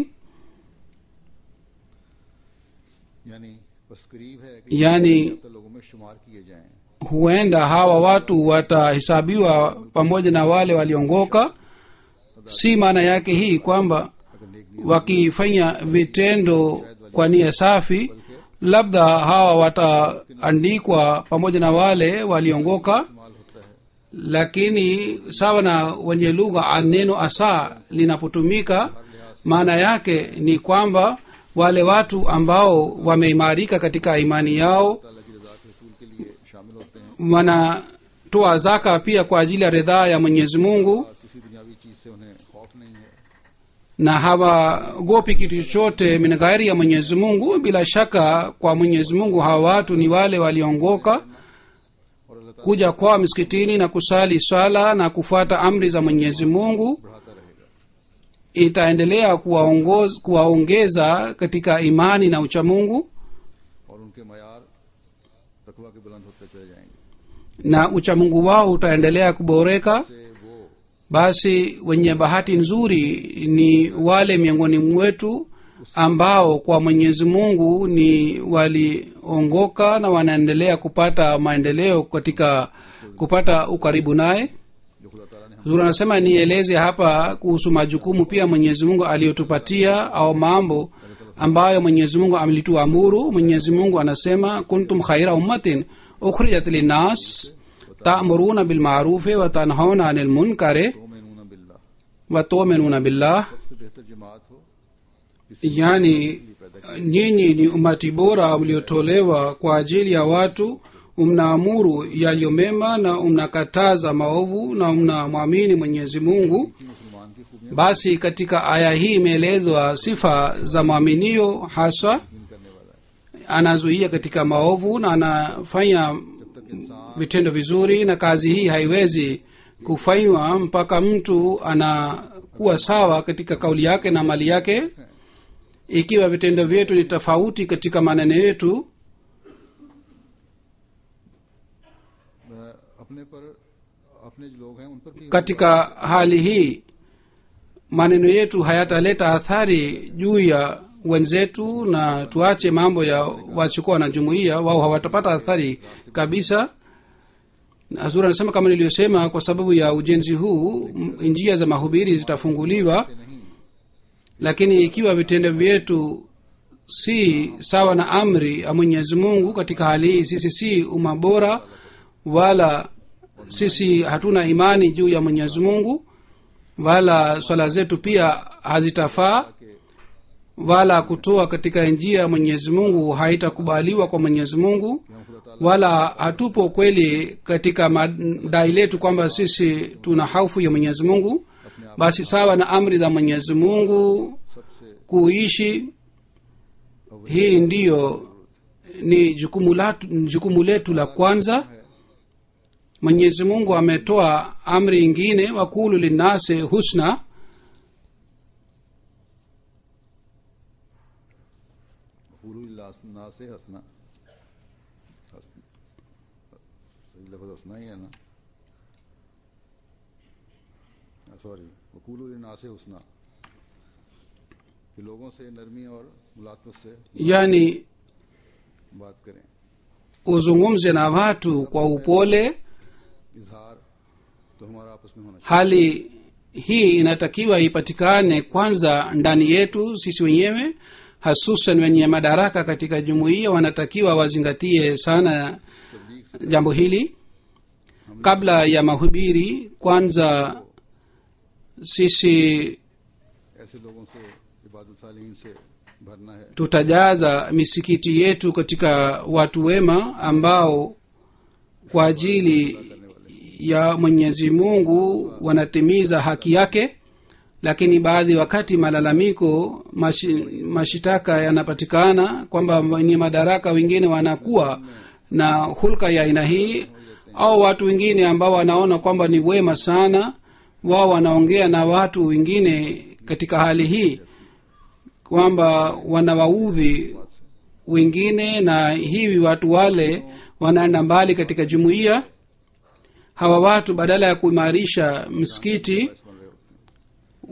यानी बस करीब है कि यानी तो लोगों में शुमार किए जाएं huenda hawa watu watahesabiwa pamoja na wale waliongoka si maana yake hii kwamba अगर नेक नीयत wakifanya vitendo kwa nia safi labda hawa wataandikwa pamoja na wale waliongoka इस्तेमाल होता है lakini sawa na wenye lugha neno asa linapotumika maana yake ni kwamba wale watu ambao wameimarika katika imani yao ताला की रजा के रसूल के लिए शामिल होते हैं wanatoa zaka pia kwa ajili ya ridhaa ya mwenyezi mungu और किसी दुनियावी चीज से उन्हें खौफ नहीं है na hawagopi kitu chochote min ghairi ya mwenyezi mungu bila shaka kwa mwenyezi mungu hawa watu ni wale waliongoka और अल्लाह ताला kuja kwao misikitini na kusali swala na kufuata amri za mwenyezi mungu बढ़ाता रहेगा itaendelea kuwaongoz- kuwaongeza katika imani na uchamungu और उनके मैार तकवा के बुलंद होते चले जाएंगे na uchamungu wao utaendelea kuboreka से वो basi wenye bahati nzuri ni wale miongoni mwetu ambao kwa mwenyezi mungu ni waliongoka na wanaendelea kupata maendeleo katika kupata ukaribu naye जो खुदा ताला ने हम zuri anasema nieleze hapa kuhusu majukumu pia mwenyezi mungu aliyotupatia au mambo ambayo mwenyezi mungu amelituamuru mwenyezi mungu anasema kuntum khaira ummatin ukhrijat linnas ta'muruna bilmarufi wa tanhauna anil munkari तोमेनून बिल्ला wa tuminuna billah सबसे बेहतर जमात हो yani nyinyi ni umati bora mliotolewa kwa ajili ya watu mnaamuru yaliyo mema na mnakataza maovu na mnamwamini mwenyezi mungu मुसलमान की खूबियां basi katika aya hii imeelezwa sifa za mwaminio haswa यकीन करने वाला है anazuia katika maovu na anafanya vitendo vizuri na kazi hii haiwezi kufanywa mpaka mtu anakuwa sawa katika kauli yake na mali yake ikiwa vitendo vyetu ni tofauti katika maneno yetu मैं अपने पर अपने जो लोग हैं उन पर भी katika hali hii maneno yetu hayataleta athari juu ya wenzetu na tuache mambo ya wasiokuwa na jumuiya wao hawatapata athari kabisa azuri anasema kama niliyosema kwa sababu ya ujenzi huu m- njia za mahubiri zitafunguliwa नहीं lakini ikiwa vitendo vyetu si sawa na amri ya mwenyezi mungu katika hali hii sisi si umma bora wala sisi hatuna imani juu ya mwenyezi mungu wala swala zetu pia hazitafaa wala kutoa katika njia ya mwenyezi mungu haitakubaliwa kwa mwenyezi mungu wala hatupo kweli katika madai letu kwamba sisi tuna haufu ya mwenyezi mungu basi sawa na amri za mwenyezi mungu सबसे kuishi hii ndiyo ni jukumu, latu, jukumu letu la kwanza mwenyezi mungu ametoa amri ingine wakulu linnasi husna हुलुल्लाह से हंसना हंसना सही लफ्ज हंसना ही है ना सॉरी वकूल ना से हंसना कि लोगों से नरमी और मुलाकत से yani बात करें uzungumze na watu kwa upole इजहार तो हमारा आपस में होना चाहिए hali hii inatakiwa ipatikane kwanza ndani yetu sisi wenyewe hasusan wenye madaraka katika jumuiya wanatakiwa wazingatie sana तबलीग से jambo hili kabla ya mahubiri kwanza sisi ऐसे लोगों से इबादत सालीन से भरना है tutajaza misikiti yetu katika watu wema ambao kwa ajili ya mwenyezi mungu wanatimiza haki yake lakini baadhi wakati malalamiko mashi, mashitaka yanapatikana kwamba wenye madaraka wengine wanakuwa na hulka ya aina hii au watu wengine ambao wanaona kwamba ni wema sana wao wanaongea na watu wengine katika hali hii kwamba wanawaudhi wengine na hivi watu wale wanaenda mbali katika jumuiya hawa watu badala ya kuimarisha msikiti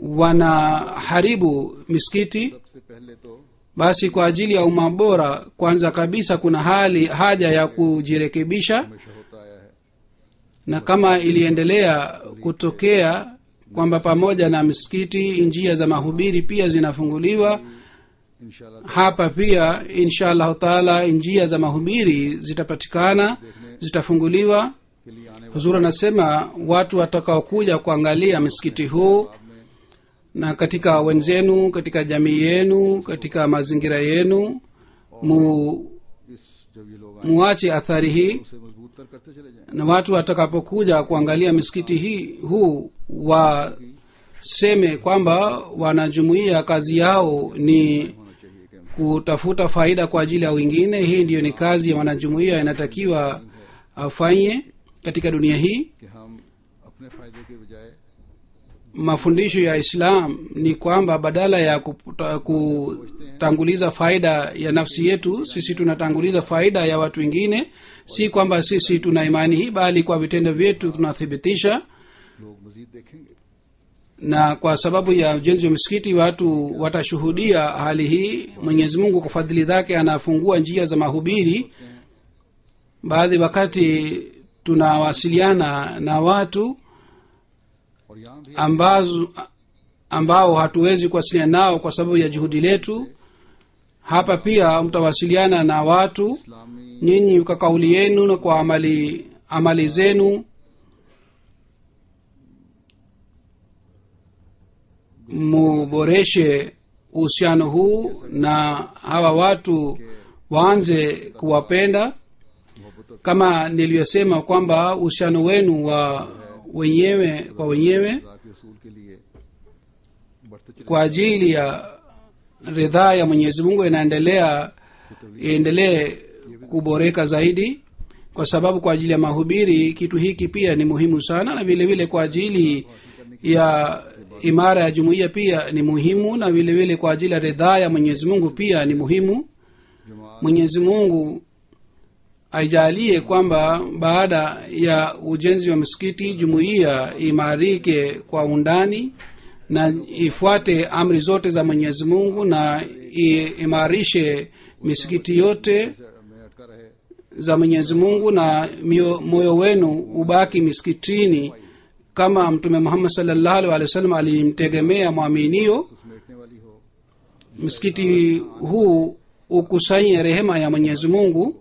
wanaharibu misikiti सबसे पहले तो basi kwa ajili ya umma bora kwanza kabisa kuna hali haja ya kujirekebisha हमेशा होता आया है na kama iliendelea kutokea kwamba pamoja na misikiti njia za mahubiri pia zinafunguliwa इंशाल्लाह hapa pia insha allahu taala njia za mahubiri zitapatikana zitafunguliwa के लिए आने huzuri anasema watu watakaokuja kuangalia msikiti huu na katika wenzenu katika jamii yenu katika mazingira yenu mu, इस जब ये लोग आए muache athari hii उसे मजबूत तर करते चले जाएं na watu watakapokuja kuangalia misikiti hii huu waseme kwamba wanajumuia kazi yao ni होना चाहिए कि kutafuta faida kwa ajili ya wengine hii ndiyo ni kazi ya wanajumuia inatakiwa afanye katika dunia hii कि हम अपने फायदे के बजाय mafundisho ya islam ni kwamba badala ya kuputa- kutanguliza faida ya nafsi yetu sisi tunatanguliza faida ya watu wengine si kwamba sisi tuna imani hii bali kwa vitendo vyetu tunathibitisha लोग मजीद देखेंगे na kwa sababu ya ujenzi wa misikiti watu watashuhudia hali hii mwenyezi mungu kwa fadhili zake anafungua njia za mahubiri baadhi wakati tunawasiliana na watu और यहाँ भी ambazo ambao hatuwezi kuwasiliana nao kwa sababu ya juhudi letu hapa pia mtawasiliana na watu इस्लामी nyinyi kwa kauli yenu na kwa amali amali zenu muboreshe uhusiano huu na hawa watu waanze kuwapenda मोहब्बत kama nilivyosema kwamba uhusiano wenu wa wenyewe kwa wenyewe खुदा के असूल के लिए बढ़ते चले kwa ajili ya ridhaa ya mwenyezi mungu inaendelea iendelee kuboreka zaidi kwa sababu kwa ajili ya mahubiri kitu hiki pia ni muhimu sana na vile vile kwa ajili ya imara ya jumuiya pia ni muhimu na vile vile kwa ajili ya ridhaa ya mwenyezi mungu pia ni muhimu जमात mwenyezi mungu aijalie kwamba baada ya ujenzi wa msikiti jumuiya imarike kwa undani na ifuate amri zote za mwenyezi mungu na iimarishe misikiti yote में अटका रहे za mwenyezi mungu na mio- moyo wenu ubaki misikitini kama mtume muhammad salllahu alih wa sallam alimtegemea mwaminio तो समेटने वाली हो msikiti huu ukusanye rehema ya mwenyezi mungu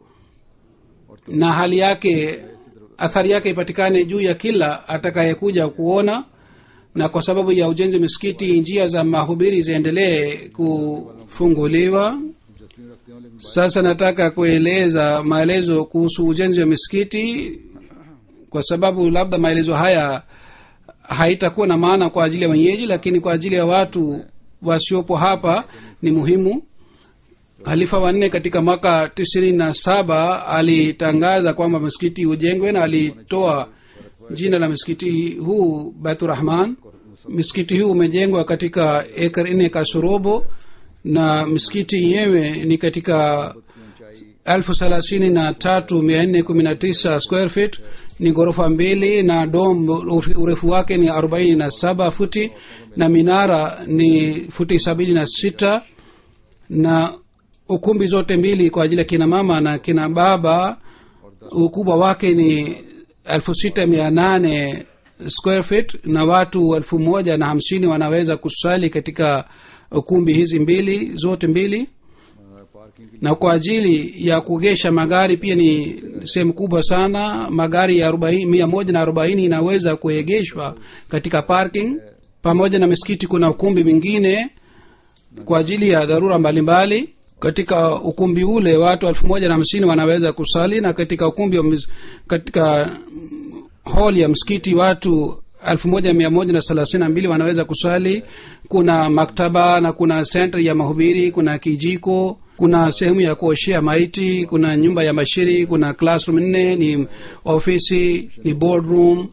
na hali yake athari yake ipatikane juu ya kila atakayekuja kuona na kwa sababu ya ujenzi misikiti njia za mahubiri ziendelee kufunguliwa Justin रखते हो लेकिन sasa nataka kueleza maelezo kuhusu ujenzi wa misikiti kwa sababu labda maelezo haya haitakuwa na maana kwa ajili ya wenyeji lakini kwa ajili ya watu wasiopo hapa ni muhimu halifa wanne katika mwaka tisini na saba alitangaza kwamba msikiti ujengwe na alitoa jina la msikiti huu baiturahman msikiti huu umejengwa katika ekar nne kasorobo na msikiti yenyewe ni katika elfu thelathini na tatu mia nne kumi na tisa square feet ni ghorofa mbili na dom urefu- urefu wake ni arobaini na saba futi na minara ni futi sabini na sita na ukumbi zote mbili kwa ajili ya kina mama na kina baba ukubwa wake ni elfu sita mia nane square feet na watu elfu moja na hamsini wanaweza kusali katika ukumbi hizi mbili zote mbili parking की na kwa ajili ya kugesha magari pia ni sehemu kubwa sana magari ya arobaini- mia moja na arobaini inaweza kuegeshwa katika parking pamoja na misikiti kuna ukumbi mwingine kwa ajili ya dharura mbalimbali katika ukumbi ule watu elfu moja na hamsini wanaweza kusali na katika ukumbi wa mis- katika hall ya msikiti watu elfu moja mia moja na thelathini na mbili wanaweza kusali kuna maktaba na kuna senta ya mahubiri kuna kijiko kuna sehemu ya kuoshea maiti kuna nyumba ya mashiri kuna classroom nne ni ofisi ni boardroom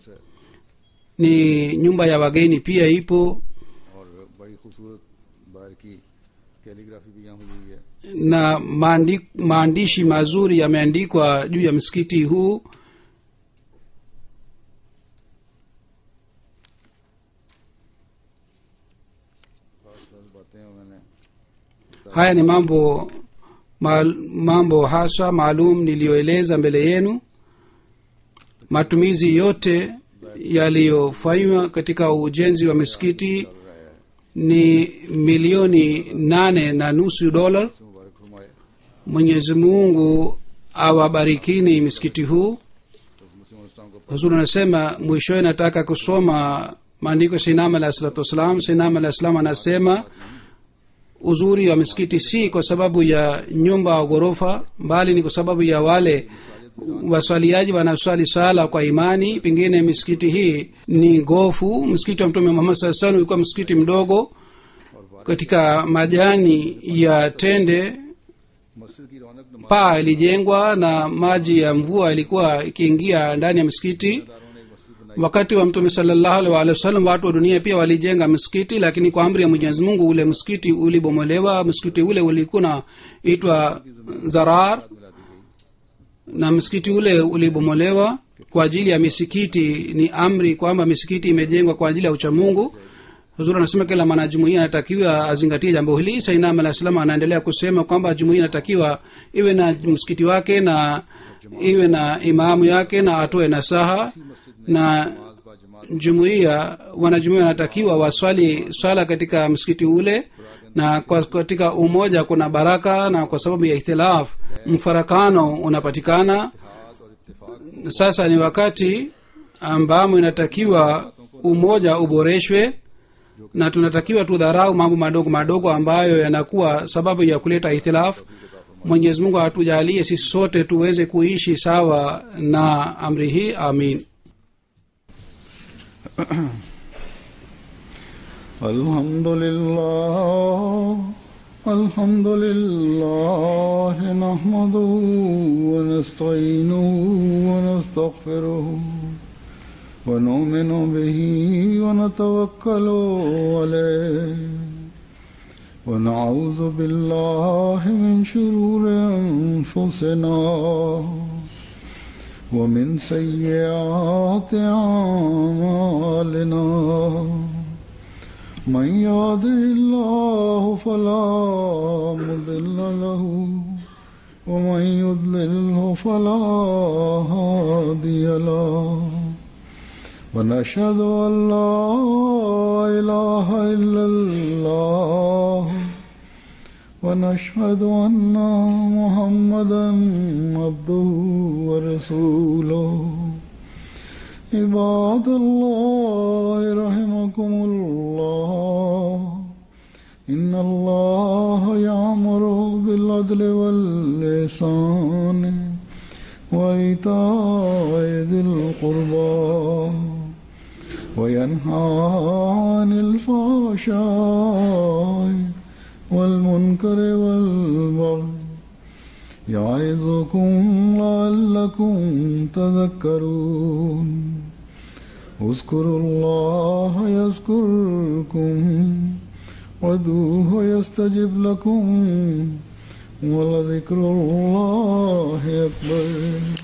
ni nyumba ya wageni pia ipo और बड़ी खूबसूरत बाहर की कैलीग्राफी भी यहाँ हुई है na maandi, maandishi mazuri yameandikwa juu ya msikiti huu haya ni mambo mal, mambo hasa maalum niliyoeleza mbele yenu matumizi yote yaliyofanywa katika ujenzi wa misikiti ni milioni nane na nusu dola मुबारक फरमाए mwenyezi mungu awabarikini misikiti huu मुस्लिम इस्लाम को huzuri anasema mwishowe nataka kusoma maandiko ya sainam alahi salatu wassalam sainam alahi salam anasema uzuri wa misikiti si kwa sababu ya nyumba au ghorofa bali ni kwa sababu ya wale waswaliaji wanaswali sala kwa imani pengine misikiti hii ni gofu msikiti wa mtume muhammad saa salam ulikuwa msikiti mdogo katika majani ya tende मस्जिद की रौनक नमाज paa ilijengwa na maji ya mvua ilikuwa ikiingia ndani ya msikiti दारों ने एक मस्जिद बनाई wakati wa mtume salallahu alaihi wa sallam watu wa dunia pia walijenga msikiti lakini kwa amri ya mwenyezi mungu ule msikiti ulibomolewa msikiti ule ulikuwa naitwa zarar मिला दी गई na msikiti ule ulibomolewa kwa ajili ya misikiti ni amri kwamba misikiti imejengwa kwa ajili ya uchamungu huzuri anasema kila mwanajumuia anatakiwa azingatie jambo hili sainam alah salam anaendelea kusema kwamba jumuia inatakiwa iwe na msikiti wake na iwe na imamu yake na atoe nasaha na नमाज बा जमात jumuiya wanajumuia wanatakiwa waswali swala katika msikiti ule na kwa, katika umoja kuna baraka na kwa sababu ya ikhtilaf mfarakano unapatikana हाथ और इत्तेफाक sasa ni wakati ambamo inatakiwa umoja uboreshwe na tunatakiwa tudharau mambo madogo madogo ambayo yanakuwa sababu ya kuleta ikhtilaf mwenyezi mungu atujalie sisi sote tuweze kuishi sawa na amri hii amin الحمد لله الحمد لله نحمده ونستعينه ونستغفره ونؤمن به ونتوكل عليه ونعوذ بالله من شرور انفسنا ومن سيئات اعمالنا من يهده الله فلا مضل له ومن يضلله فلا هادي له ونشهد ان لا اله الا الله ونشهد ان محمدا عبده ورسوله عباد الله رحمكم الله إن الله يأمر بالعدل واللسان وإيتاء ذي القربى وينهى عن الفحشاء والمنكر والبغي يعظكم لعلكم تذكرون اذكروا الله يذكركم وادعوه يستجب لكم ولذكر الله أكبر